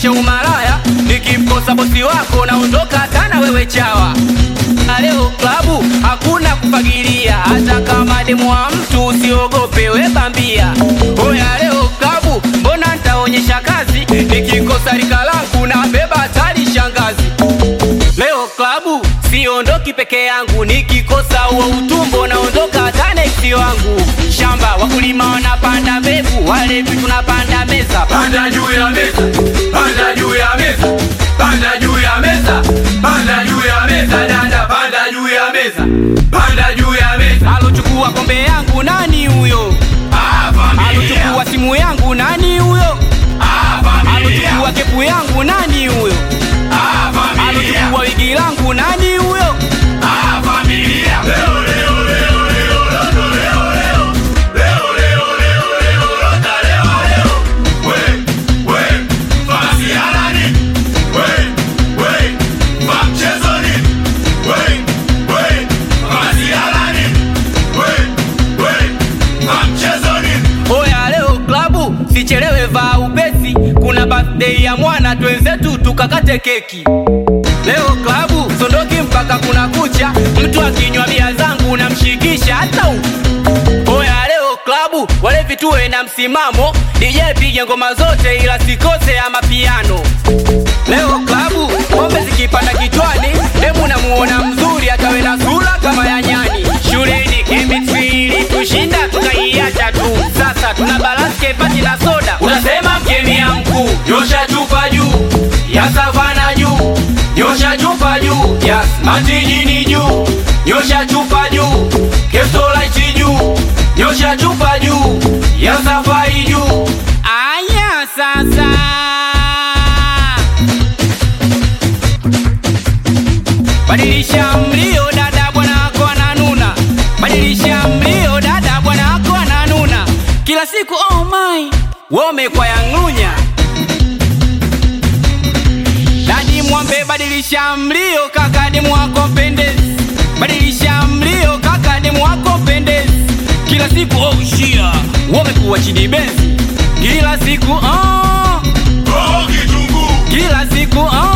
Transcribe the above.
naonyesha umalaya, nikimkosa bosi wako naondoka sana wewe chawa. Na leo klabu hakuna kufagilia, hata kama demu wa mtu usiogope we bambia. Oya leo klabu, mbona ntaonyesha kazi, nikikosa rika langu na beba hatari shangazi. Leo klabu siondoki peke yangu, nikikosa huo utumbo naondoka hata neksi wangu. Shamba wakulima wanapanda mbegu, walevi tunapanda meza. Panda juu ya meza, panda juu ya meza, panda juu ya meza, panda juu ya meza, dada, panda juu ya meza, panda juu ya meza. Alochukua kombe yangu nani huyo? Ah, familia, Alochukua simu yangu nani huyo? ah, familia, Alochukua kepu yangu nani huyo? ah, familia, Alochukua wigi langu nani huyo? ah, familia. Leo, leo, leo, leo, loto, leo, leo. Leo, leo, leo, leo, lota, leo, leo. We, we, fasiala nini? We, we, fa mchezo nini? We, we, fasiala nini? We, we, fa mchezo nini? Oya leo klabu sichelewe, vaa upesi, kuna birthday ya mwana, twenzetu tukakate keki. Leo klabu sondoki mpaka kuna kucha, mtu akinywa bia zangu namshikisha hata u Oya leo klabu walevi tuwe na msimamo, DJ pige ngoma zote ila sikose ya mapiano. Leo klabu pombe zikipanda kichwani, demu namuona mzuri akawe na sura kama ya nyani. Shuleni chemistry tushinda tukaiacha tu, sasa tuna balance kepati na soda. Unasema mkemia mkuu, nyosha chupa juu ya savana juu, nyosha chupa juu ya matijini juu, nyosha chupa juu Kestolite juu, nyosha chupa juu ya safari juu. Aya sasa Badilisha mlio dada, bwana wako ananuna. Badilisha mlio dada, bwana wako ananuna. Kila siku oh my, wome kwa yang'unya. Dadi mwambe, badilisha mlio kaka, demu wako pendezi. Badilisha mlio kaka, demu wako pendezi. Kila siku oh shia, wome kuwa chini benzi. Kila siku oh, Oh, kitunguu, kila siku oh